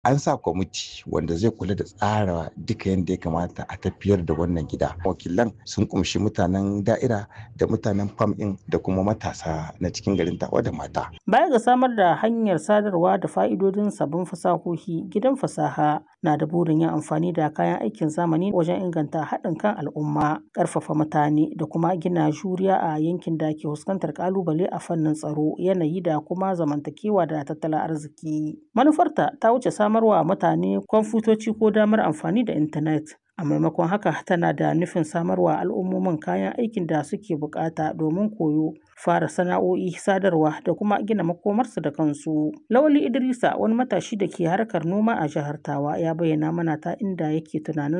an sa kwamiti wanda zai kula da tsara duka yadda ya kamata a tafiyar da wannan gida wakilan sun kumshi mutanen da'ira da mutanen fam ɗin da kuma matasa na cikin garin tawa da mata Baya ga samar da hanyar sadarwa da fa'idodin sabbin fasahohi, gidan fasaha na da burin yin amfani da kayan aikin zamani wajen inganta haɗin kan al'umma, ƙarfafa mutane da kuma gina juriya a yankin da ke fuskantar ƙalubale a fannin tsaro, yanayi da kuma zamantakewa da tattalin arziki. Manufarta ta wuce samarwa mutane kwamfutoci ko damar amfani da intanet. A maimakon haka tana da nufin samarwa al'ummomin kayan aikin da suke bukata domin koyo, fara sana'o'i, sadarwa da kuma gina makomarsu da kansu. Lawali Idrisa wani matashi da ke harkar noma a jihar Tawa ya bayyana mana ta inda yake tunanin